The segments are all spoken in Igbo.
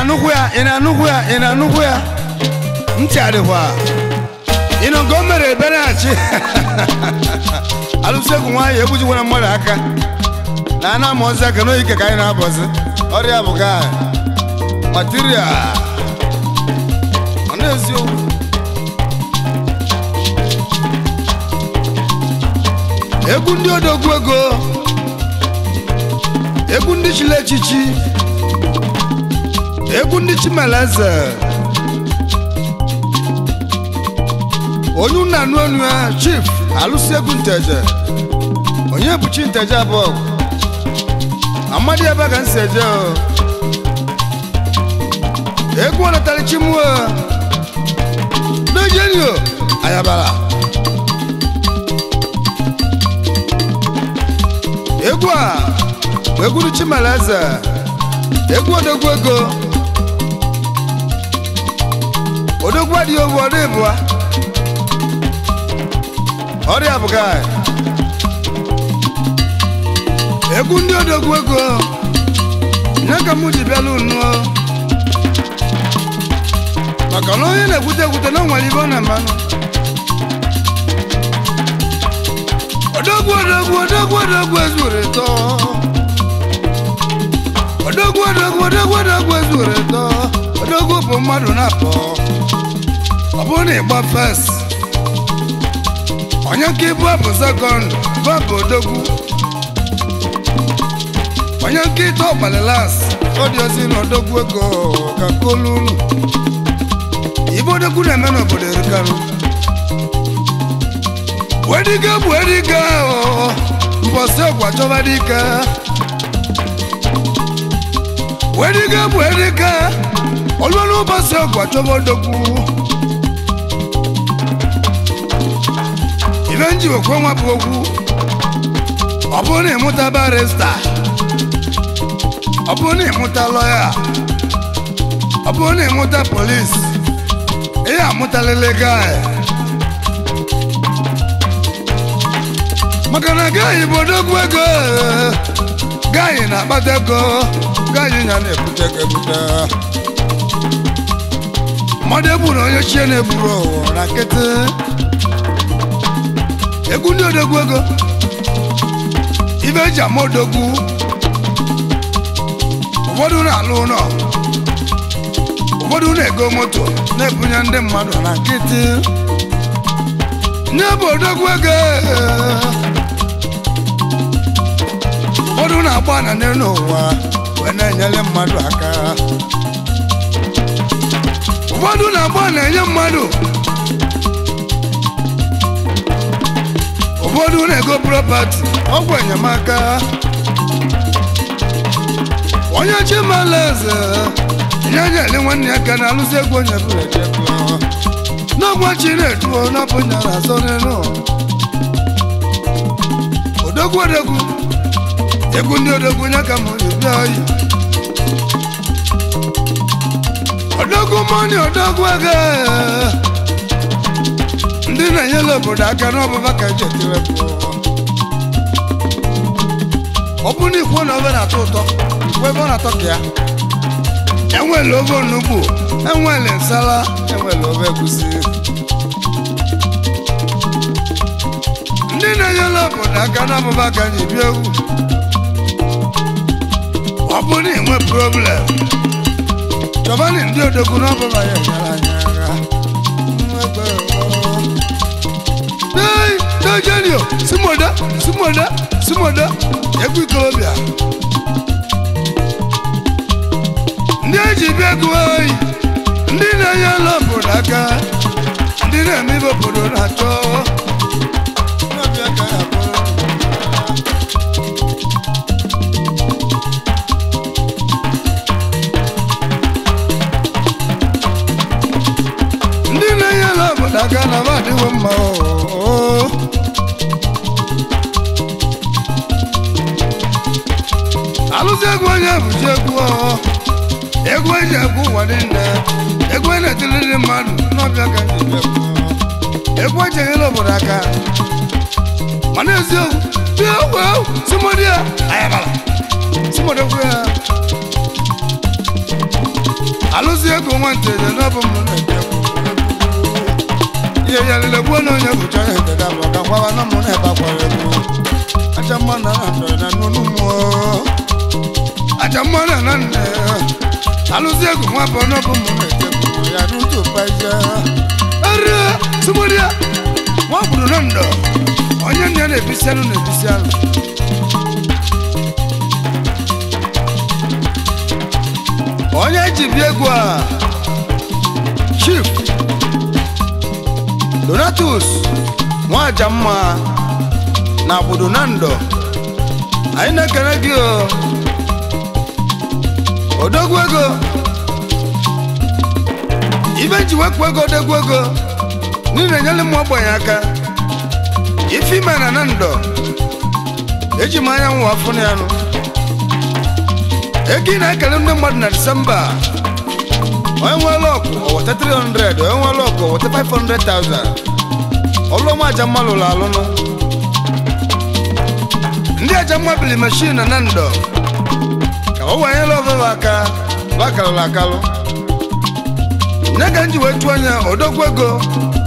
na-anụkwu ya ị na-anụkwu ya ị na-anụkwu ya ntị adịkwa ịnụ nke o mere ebereghachi alụsegwu nwaanyị egbujikwana mmadụ aka na ana ama ozi aka n'oyike ka anyị na-abọzi ọrịa bụ ga material ọ na-eziokwu egwu ndị odogwu ego egwu ndị chiri echichi egwu ndị chimeleze onye nna anụ enu ya chief alụsị egwu nteje onye bụ chi nteje abụọ amadi ebe ka m si eje o egwu ọnatara chimuo n'ejenio ayabara egwu a bụ egwu ndị chimeleze egwu odogwu ego odogwu adịghị owu ọdụ ịbụa ọrịa bụ gaa egwu ndị odogwu ego nye ka mụ ji bịala unu maka na onye na-ekwute ekwute na o nwere ibe ọ na mmanụ odogwu odogwu odogwu odogwu ezuru eto odogwu odogwu odogwu odogwu ezuru eto odogwu bụ mmadụ na-apụ ọ bụrụ na ịgba fes onye nke ibu bụ sekọnd bụ odogwu onye nke ite ọgbalilas ọdịozi na odogwu ego ka kolu unu ibe odogwu na-eme n'obodo erikanụ wedike bụ edike mbọsị ọgwa chọba dike wedike bụ edike olulu ụbọsị ọgwa chọba odogwu ibe nji okwe nwa bụ okwu ọ bụrụ na ịmụta barista ọ bụrụ na ịmụta lọya ọ bụrụ na ịmụta polis ihe amụtalele gai maka na gaanyị bụ odogwu ego gaanyị na-akpata ego gaanyị ya na-ebute ego ebute mmadụ egburu onye chie na-egburu ụwa na nkịtị egwu ndị odogwu ego ibe eji ama odogwu ụfọdụ na-alụ ụlọ ụfọdụ na-ego moto na-ebunye ndị mmadụ na nkịtị nye bụ odogwu ego ụfọdụ na-agba na n'elu ụwa wee na-enyere mmadụ aka ụfọdụ na-agba na-enye mmadụ ụfọdụ na-ego propati ọgwụ enyemaka onye chimalaeze nye nyere nwanne ya ka na-alụzi egwu onye bụrụ echekwa n'ọgwa chi na-eduo n'ọbụ nyara azọ n'elu odogwu odogwu egwu ndị odogwu nye ka m bịa oyi odogwu mọni odogwu ego ndị na-enyere obodo aka n'ọbụba ka eji etire ọ bụ na ikwu na ofe na-atọ ụtọ ikwu ebe ọ na-atọ ka ya enwere ofe onugbu enwere nsala enwere ofe egusi ndị na-enyere obodo aka n'ọbụba ka anyị bịa egwu ọ bụ na enwe problem chọbani ndị odogwu n'ọbụba ya enyere anyị aka Hey, Nigeria, Simoda, Simoda, Simoda, egwu ikorobịa. Ndị eji bịa ego oyi, ndị na-enye ala obodo aka, ndị na-eme ibe obodo na-achọ. Na-abịa ka ya bụrụ. ndị na-enye ala obodo aka na ba adịwo mma oo. alụsị egwu onye bụchi egwu ọhọ egwu eji egwu ụwa niile egwu a na-etiri ndị mmadụ n'ọbịa ka ndị bịa egwu egwu eji enyere obodo aka mana eziokwu bịa egwu egwu simodi ya ayabala simodi egwu ya alụsị ego nwantede n'ọbụ m na-ete ihe ya lele gbuo na onye bụcha ya eteda bụ ka gwawa na mụ na-ebe akwara egwu aja mma na na ndọrọ na nnụnụ mmụọ aja mma na na nne alụsị ego nwa bụ n'ọbụ m na-ete ya n'utu paịja erie sụgbụrịa nwa gburu na ndọ onye nne ya na-ebisi anụ na-ebisi anụ onye ji bịa egwu a chief donatus nwaja mma na gbudu na ndọ anyị na-ekele gị o odogwu ego ibe ji wepụ ego odogwu ego niile enyela m ogbenye aka ife ime na na ndọ eji m anyanwụ afụ na ya nụ ego ị na-ekele ndị mmadụ na disemba onye nwere ọkụ oweta 300 onye nwere ọkụ oweta 500,000 ọlụọma aja mma lụrụ alụnụ ndị aja mma bili mashin na ndọ ka ọ wanyela ọvụva aka bakalụrụ akalụ nye ka m ji wee tụọ anya odogwu ego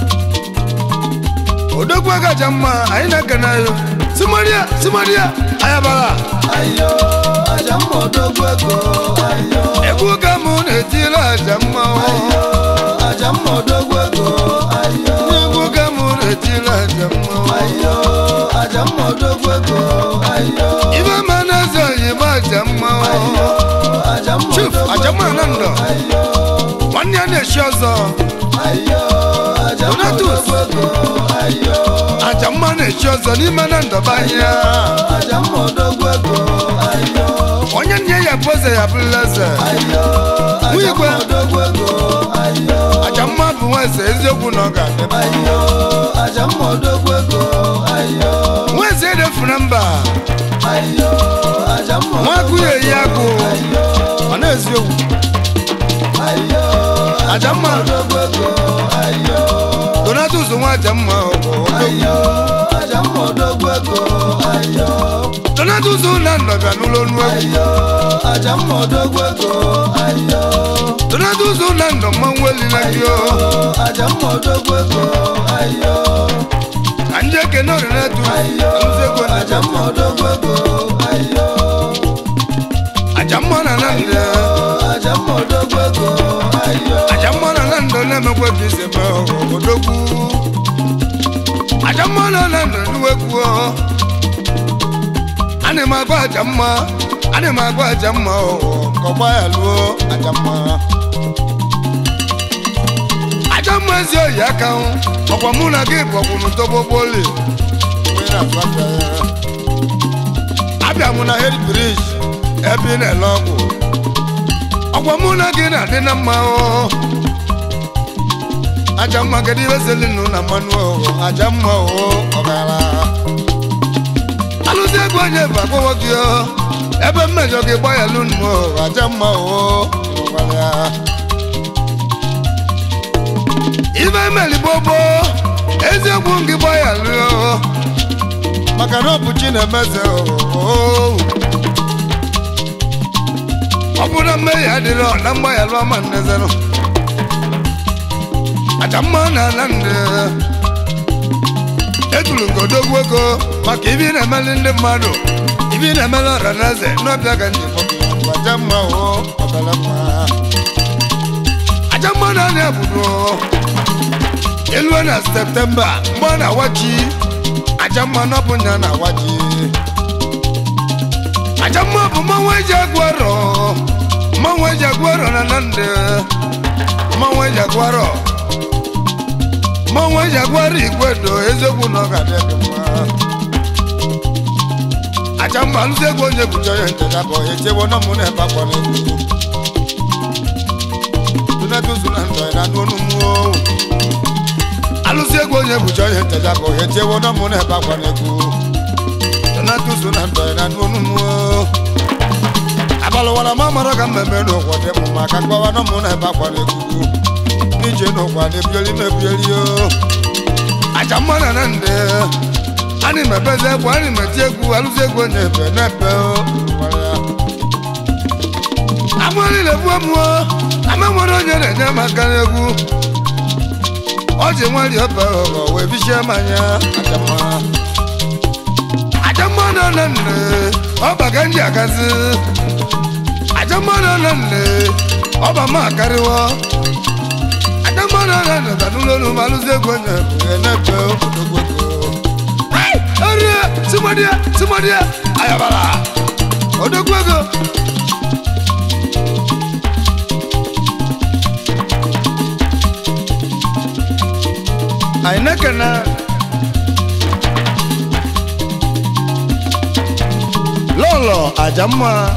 odogwu ego aja mma anyị na-ekene ayo simaria simaria ayabara ayo aja mma odogwu ego ayo egwu ka mụ na-etiri aja mma ayo aja mma odogwu ego ayo egwu ka mụ na-etiri aja mma ayo aja mma odogwu ego ayo ibe ma na-eze oyibo aja mma ayo aja mma Chief, odogwu aja mma ego na ndọ. ayo nwanne ya na-echi ọzọ ayo aja mma Donatus. odogwu ego ayo aja mma na-echi ọzọ n'ime na ndọba ahịa aja mma odogwu ego ayo onye nne ya bụ eze ya bụrụla eze ayo aja Nwigwe. mma odogwu ego ayo aja mma bụ nwa eze eziokwu na ọ ga-adị ayo aja mma odogwu ego ayo nwa eze edefuru mba ayo aja mma nwa agụ ya eyi agụ ayo ọ na-eziokwu ayo aja mma odogwu ego ayo donatus nwa aja mma ọgụ ayo aja mma odogwu ego ayo donatus na ndọbịa n'ụlọ ọnụ egwu ayo aja mma odogwu ego ayo donatus na ndọ mmanwụ elila gị o aja mma odogwu ego ayo ka ndị ekene orinetu ayo alụzi ego na aja mma odogwu ego ayo aja mma na na ndọ aja mma odogwu ego ayo aja mma na na ndọ na-emekwa ka isi eme odogwu aja mma na na ndọ n'uwekwu ana m agwa aja mma ana m agwa aja mma ka ọgba ya lụọ aja mma aja mma ezi oyi aka hụ ọkwa mụ na gị bụ ọkwụnụ togbogbooli abịa mụ na hed brij ebe ị na-ele ọgwụ ọkwa mụ na gị na-adị na mma o aja mma kedu ihe selinu na mmanụ o aja mma o ọgara alụzi ego onye bụ akpọwọ gị o ebe mmejọ gị gbayalụ nụ o aja mma o ọgara ibe emelibobo eziokwu gị gbayalụ o maka na ọ bụ chi na-emeze o ọ bụ na mmehie adịrọ na mgbaghalụ ọma nnezenụ aja mma na ala ndị etulu nke odogwu ego maka ibi na-emeli ndị mmadụ ibi na-emeli ọra na eze n'ọbịa ka ndị mmadụ aja mma o ọbara mma aja mma na ana ebudo elue na septemba mgbe ọ na-awa ji aja mma na ọ bụ nya na-awa ji aja mma bụ mmanwụ eji agụ arọ mmanwụ eji agụ arọ na na ndị mmanwụ eji agụ arọ mmanwụ eji agụ arọ igwe do eziokwu na ọ ga-adị gị mma aja mma alụzi ego onye bụcha onye ntecha bụ echewo na mụ na-ebe akwa n'egwu tunatuzu na ndọ na n'onu mmụọ alụzi ego onye bụcha onye ntecha bụ echewo na mụ na-ebe akwa n'egwu tunatuzu na ndọ na n'onu mmụọ abalụwara ma mara ka mmemme n'ụkwụ dị mụ maka mgbawa na mụ na-ebe akwa n'egwu ije n'ụkwa na-ebioli mebioli o aja mma na na ndị anyị mebeze egwu anyị meti egwu alụzi egwu onye ebe n'ebe o gwara ya amụọlile bụ mmụọ ama nwere onye na-enye m aka n'egwu ọ ji nwari ọba ọghọ wee bichie m anya ajamma ajamma nọ na nne ọba ka ndị agazi ajamma nọ na nne ọba m akarịwo ajamma nọ na nne tanụlọ olu ma alụzi egwu onye na-epe obodo gboko erie timodia timodia ayabara odogwu ego anyị na-ekene lọlọ ajamma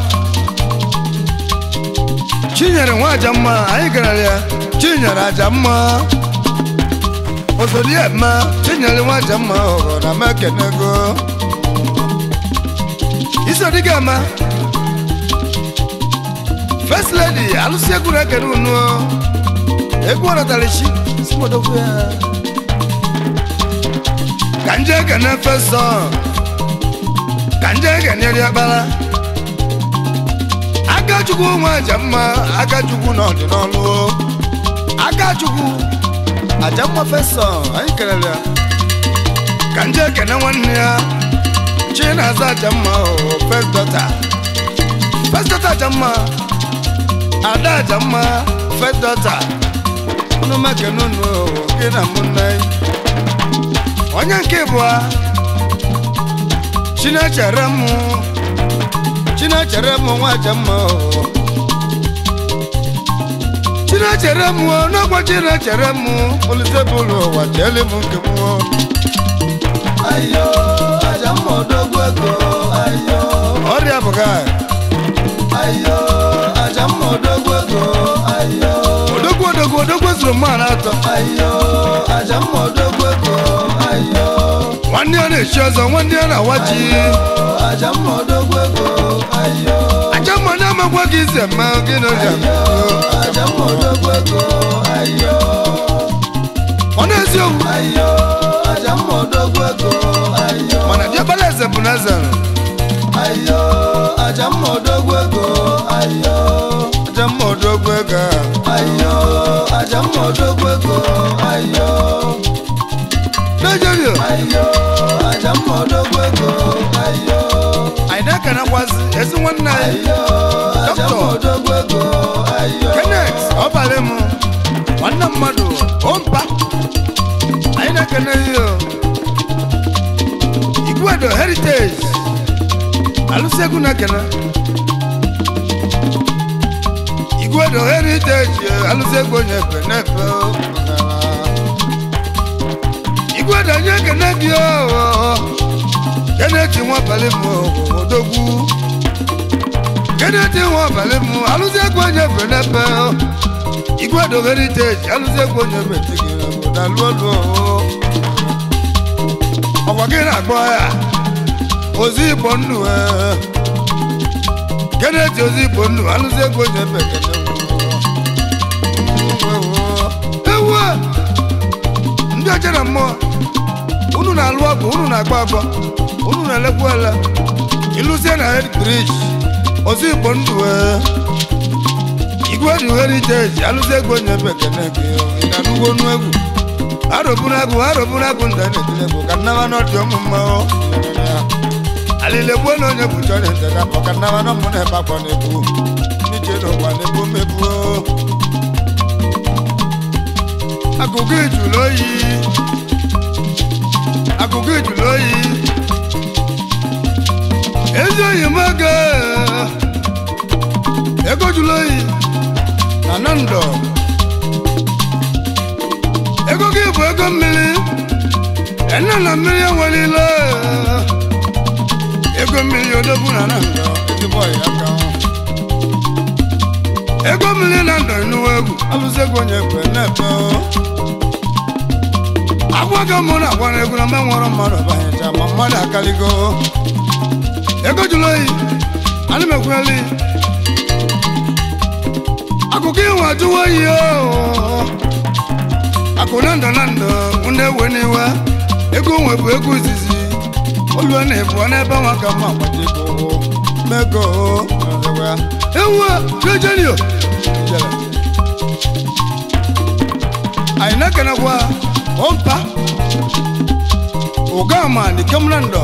chinyere nwa ajamma anyị gara ya chinyere ajamma osodiema chinyere nwa ajamma ọghọ na mekenego isodiga-ama first lady alụsị egwu na-ekene unu egwu ọratalichi simodokwu ya ka nje ekene fesọ ka nje ekene riakpara akachukwu nwa ajamma akachukwu na ọdịnọlụ akachukwu ajamma fesọ anyị kelere ya ka nje ekene nwanne ya chinaza ajamma first daughter first daughter ajamma ada ajamma first daughter unu mekene unu gị na mụnne onye nke bụa chinechere m chinechere m nwa ajamma chinechere m n'ọgwa chinechere m polise bụrụ ụwa chele m nke m ayo ajamma odogwu ego ayo ọrịa bụga ayo ajamma odogwu ego ayo odogwu odogwu odogwu zuru mmanụ atọ ayo ajamma odogwu ego ayo nwanne ya na-echi ọzọ nwanne ya na-awa ji ajamma odogwu ego ayo aja mma na-amagwa gị ize mma gị na ọrịa ajamma odogwu ego ayo ọ na-eziokwu ayo ajamma odogwu ego ayo mana diọkpara eze bụ na eze ayo ajamma odogwu ego ayo aja mma odogwu ego a ayo ajamma odogwu ego ayo Nigeria ayo ajamma odogwu ego ayo anyị na-ekenekwazi ezi nwanne anyị ayo ajamma odogwu ego ayo Kenneth ọbalị m nwanne mmadụ ompa anyị na-ekene ihe igwedo heritage alụsị egwu na-ekene igwedo heritage alụsị egwu onye efe na-efe igwedo onye ekene gị Kenneth nwa ọbalị m odogwu Kenneth nwa ọbalị m alụsị egwu onye efe na-efe igwedo heritage alụsị egwu onye efe tigere obodo alụọlụ ọkwa gị na-akpọ ya ozi igbo ndụ ee. Kenneth ozi igbo ndụ alụsị egwu onye efe kene ewu ndị ọcha na mmụọ unu na-alụ ọgụ unu na-agba agba unu na-elekwa ele ịlụzie na hed brij ozi igbo ndụ ee. igwe dị heriteji alụzi egwu onye ebe ekene gị ị na-anụgo onu egwu arọburu agụ arọburu agụ ndị na-etile egwu ka nnaba n'ọdị ọmụ mma o alile gbuo na onye bụcha onye ntega kpọ ka nnaba n'ọmụ na-ebe akwa na-egbu n'ije n'ụwa na-egbu mmegbu o. agụgụ ijulu oyi agụgụ ijulu oyi ezi oyi m oge ego julu oyi na nando ego gị bụ ego mmiri ene na mmiri enwelile ego mmiri odogwu na nando ezigbo ọyị aka ego mmiri na ndọ enuwe egwu alụsị egwu onye ekwe na-efe agwago mụ na agwara egwu na mgbe nwere mmadụ banyecha ma mmadụ akaligo ego jụrụ oyi ana m ekweli akụkọ iwe ajụwa oyi o akụ na ndụ na ndụ ndị ewe n'iwe ego nwe bụ ego izizi olu na ebu n'ebe nwa ka mma agbaji ego mego ewu jejenio jere anyị na-ekenekwa ọmpa ụgama dikemna ndọ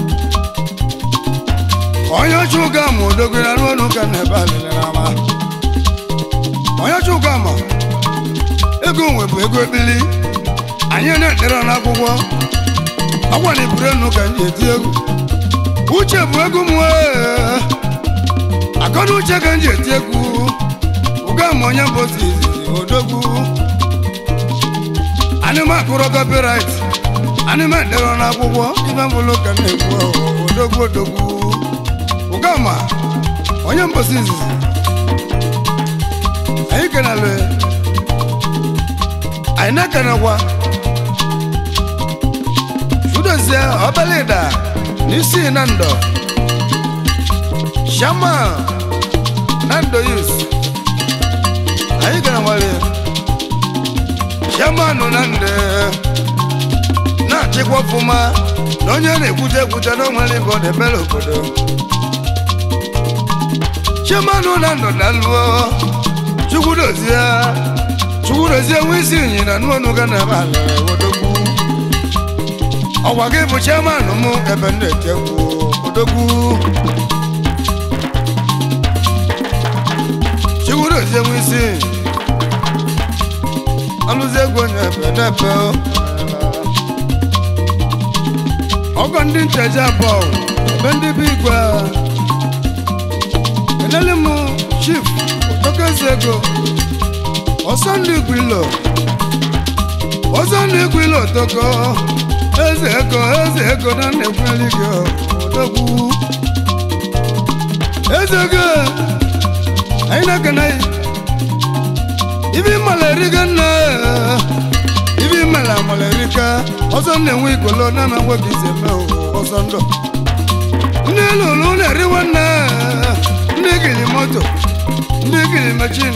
onye ọchụ ụgama odogere arụ ọnụ ka na ebe alịlị n'ama onye ọchụ ụgama ego nwe bụ ego ekpili anyị na-edere n'akwụkwọ agwa na iburu enu ka m ji eti egwu uche bụ egwu m wee akọna uche ka m ji eti egwu ụgama onye mbosi izizi odogwu anịma akụrọ copyright anịma edere n'akwụkwọ ife mbụlụ ka na-ekwu odogwu odogwu ụgama onye mbosi izizi anyị kenale anyị na-ekenekwa chudozie ọbalịda n'isi na ndọ shama na ndọ yus anyị kenewale shamanụ na ndụ na-achịkwa ọfụma na onye na-ekwute ekwute na onwere ibe ọ na-emere obodo shamanụ na ndụ na lụọ chukwudozie chukwudozie nwe isi inyi na nụọnụ ga na ebe alere odogwu ọgwa gị bụ chairman m ebe m na-etekwu odogwu chukwudozie nwe isi alụzi egwu onye ebe n'ebe ọgọ ndị ncheji abụọ ebe ndị bụ igwe enele m chief okezi ego ọsọ ndị igwe ilo ọsọ ndị igwe ilo toko eze ego eze ego na na-ekweli gị odogwu eze ego anyị na-ekene ibi malerika nna ibi mala malerika ọsọ na-enwe igolo na na-enwe gị ise mee ọsọ ndụ ndị lụrụ na-eriwe nna ndị giri moto ndị giri machin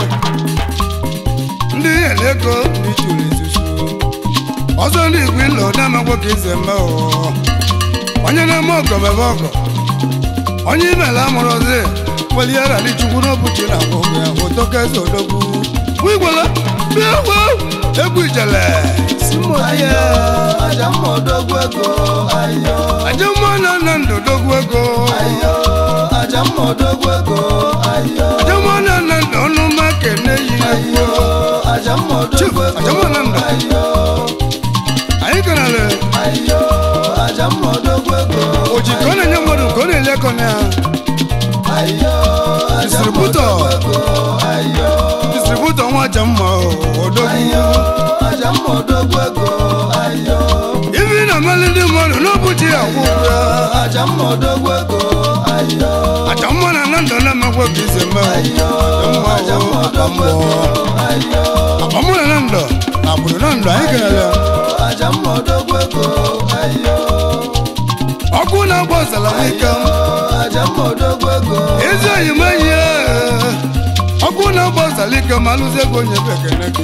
ndị eleko ndị chụrụ isusu ọsọ ndị igwe ịlọ na-emekwa ka ise mee onye na-eme ọgọ mebe ọgọ onye imela amụrụ ọzọ weli ya rali chukwu n'obuchi na akwụkwọ ya otoka eze odogwu wigwala bịa gwa egwu ijele simodie aja mma odogwu ego ayo ajamma na nna ndụ dogwu ego ayo aja mma odogwu ego ayo ajamma na nna ndụ ọnụ makene yi ayo aja mma odogwu Chief, aja mma na ego ndụ. ayo anyị kanale ayo aja mma odogwu ego oji ka ọ na-enye mmadụ ka ọ na-ele ego na ya ayo aja mma Distributor. odogwu ego ayo distributọ nwa ajamma odogwu ayo aja mma odogwu ego ayo ibi na mmalị ndị mmadụ n'obuchi ya akwụkwọ ya aja mma odogwu ego ayo ajamma na nna ndụ na-emekwa ka ise mee ayo aja mma odogwu ego ayo ọmụ na na ndụ na agbụrụ na ndụ anyị kanale aja mma odogwu ego ayo ọkụ na-agba ọzala nwike m aja mma odogwu ego ezi oyi m enyi ya ọkụ na-agba ọzala ike ma alụzi ego onye bụ ekene gị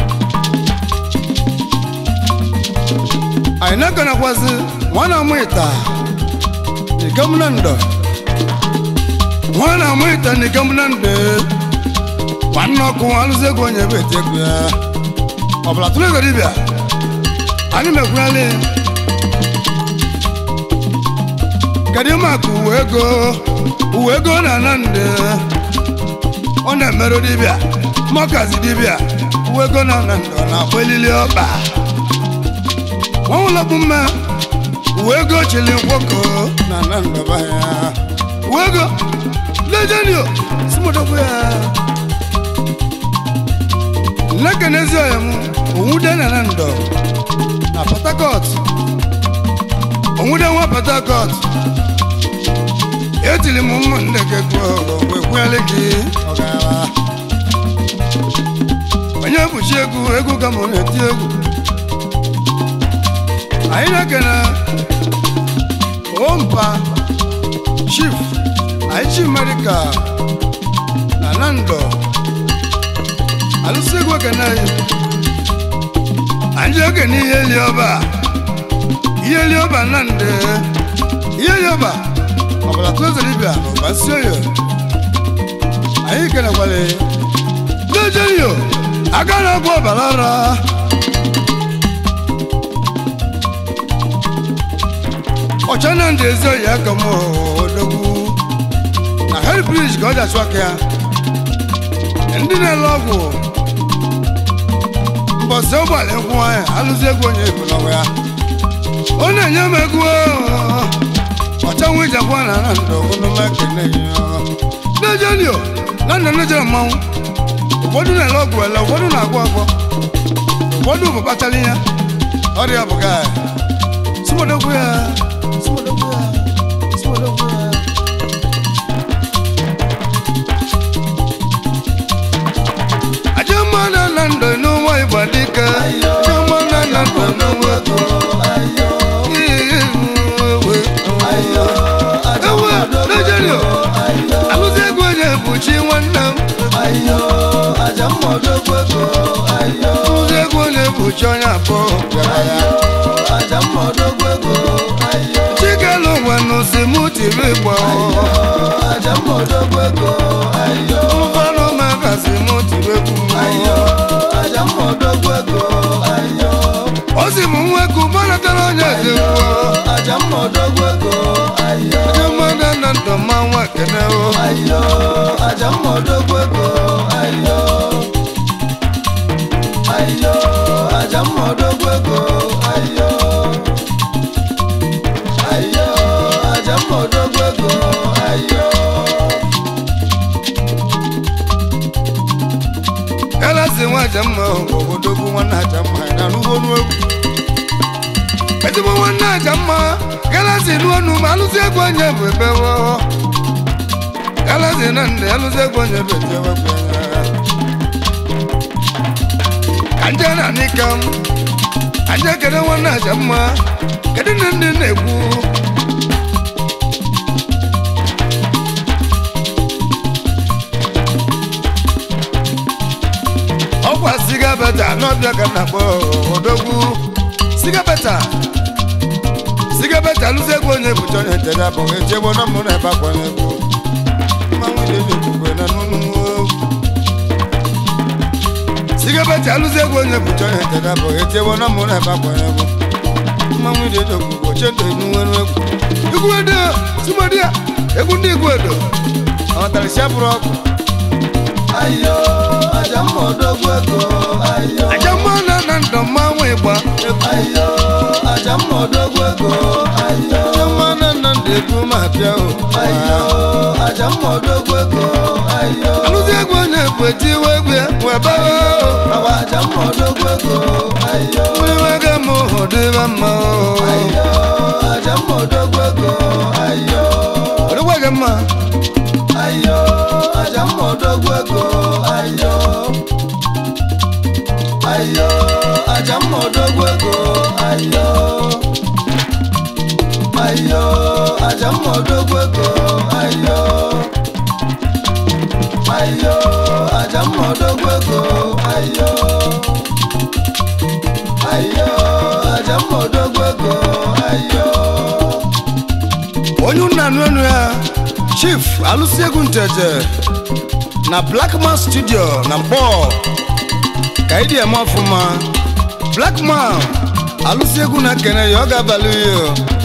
anyị na-ekenekwazi nwa na-amụ ịta ikem na ndọ nwa na-amụ ịta na ikem na ndọ nwanne ọkụ alụzi ego onye bụ eti ego ya ọbụla tụrụ ego dibịa anyị mekwurali kedu maka uwe ego uwe ego na ana nde ọ na-emerụ dibịa mọkazi dibịa uwe ego na ana nde ọ na-akpọ elili ọkpa nwanwụlọ bụ mma uwe ego chili nkwoko na ana ndọba ya uwe ego lejenio simodokwu ya nlekenezi ọya m onwude na ana ndọ na port harcourt onwude nwa port harcourt etili m ụmụnne gị gụọ wekwuele gị ọgara onye bụchi egwu egwu ka m na-eti egwu anyị na-ekene ompa chief anyị chi merika na nando alụsị egwu ekene anyị anyị ekene ihe li ọba ihe li ọba na nde ihe li ọba ọbụla tụzere ibe dibịa n'ụba nsi oyo anyị kelekwale n'ejeyo aka na-agwọ ọbara ara ọcha na ndị ezi oyi aka m odogwu na helbrij ka ọ ji achụ aka ya ndị na-ele ọgwụ mbọsị ụgbọala nkwụ nwanyị alụzi egwu onye ebulawa ya ọ na-enye m egwu ọchanwụ ijakwa na na ndụ ogologo ekene nejenio na nna nejere mmanwụ ụfọdụ na-ele ọgwụ ele ụfọdụ na-agwọ agwọ ụfọdụ bụ kpatara ihe ọrịa bụ gaa sumodogwu ya sumodogwu ya sumodogwu ya ajamana na ndụ n'ụwa ịgba dike ajamana na ndụ n'ụwa ego ayo ewe ayo aja ewe mmadụ Nigeria ayo alụzi ego onye bụ chi nwanne m ayo aja mmadụ ego ayo alụzi ego onye bụ chi onye abụọ bịara ya aja mmadụ ego ayo chikelu nwanụ si mụ tiri ịgba aja mmadụ ego ayo ụfọdụ maka si mụ tiri egwu ayo aja mmadụ ego ayo o si m nweku gbanatara onye ezigbo aja mmadụ ego ayo ajamana na ndụ mmanwụ ekene o ayo aja mmadụ ego ayo ayo aja mmadụ ego ayo ayo aja mmadụ ego ayo galasi nwa ajamma obodogwu nwanne ajamma na n'ugbo n'egwu ezigbo nwanne ajamma galasi n'onu ma alụzi egwu onye bụ ebewo galasi na ndị alụzi egwu onye bụ etewe bụ ya ka nje na nika m ka nje kede nwanne ajamma kedu ndị ndị na-ekwu ọkwa siga beta n'ọbịa ka na akpọ odogwu siga beta siga beta lụzi egwu onye bụcha onye ntere abụghị echegbo na mụ na ebe akwanye egwu mmanwụ dị ekwukwe na n'ụnụ siga beta lụzi egwu onye bụcha onye ntere abụghị echegbo na mụ na ebe akwanye egwu mmanwụ dị ekwukwe chendo enwere egwu igwu edo sumodi ya egwu ndị igwu edo ọtarịsị abụrụ ọkụ ayo aja mmadụ ego ayo ajamma na na ndụ mmanwụ ịgba ayo aja mmadụ ego ayo ajamma na na ndụ egwu ma bịa o ayo aja mmadụ ego ayo alụzi egwu onye bụ etiwe egwu ya webe awa aja mmadụ ego ayo nwewega m hụ dịba mma ayo aja mmadụ ego ayo ọdịgwa gị mma ayo aja mmadụ ego ayo ayo aja mmadụ ego ayo ayo aja mmadụ ego ayo ayo aja mmadụ ego ayo ayo aja mmadụ ego ayo onye nna anụ enu ya chief alụsị egwu nteje na blackman studio na mkpọ ka ịdị eme ọfụma blackman alụsị egwu na kene ya ọ ga-abalị ya